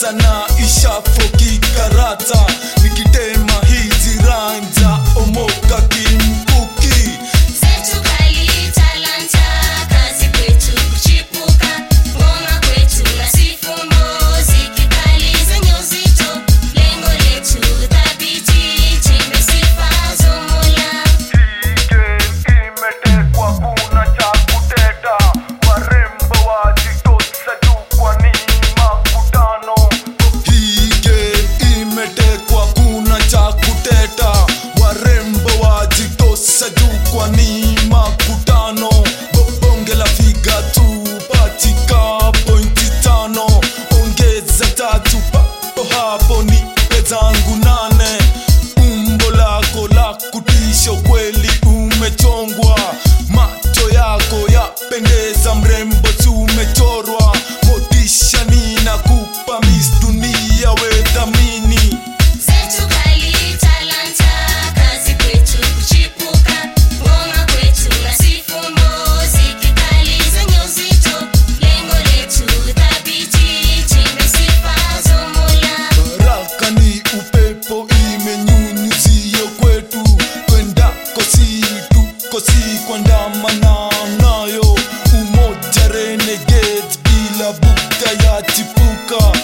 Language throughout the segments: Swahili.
sana ishafoki karata nikitema hizi ranja omoka kimkuki Zetu kali talanta, kazi kwetu kuchipuka, ngoma kwetu na sifu muziki kali zenye uzito, lengo letu thabiti, chimbe sifa za Mola. imetekwa kuna cha kuteta warembo wajitosa juu kwa ni makutano hii game imetekwa kuna cha kuteta warembo wajitosa juu kwa ni makutano Bo- bonge la figa tu patika pointi tano ongeza tatu papo hapo ni pezangu nane umbo lako la kutisha kweli umechongwa macho yako yapendeza mrembo si umechorwa motisha ninakupa mis dunia we dhamini Zetu kali talanta, kazi kwetu kuchipuka, ngoma kwetu na sifu muziki kali zenye uzito, lengo letu thabiti, chimbe sifa za Mola. baraka ni upepo imenyunyuzia kwetu kwendako si tuko si kuandamana nayo umoja renegade bila buka ya chipuka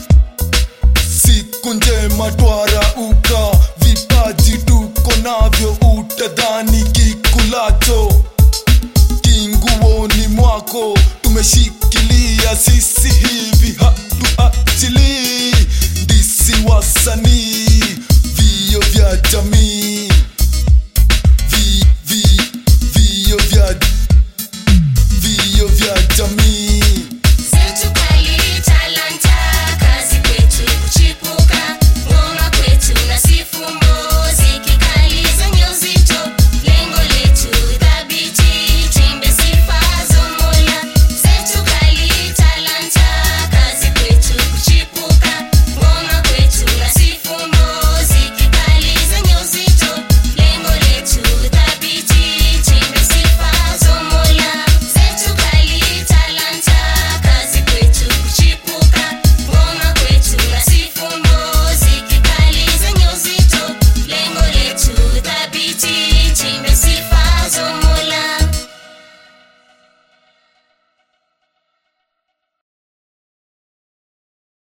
siku njema twarauka vipaji tuko navyo utadhani kikulacho kinguoni mwako tumeshikilia sisi hivi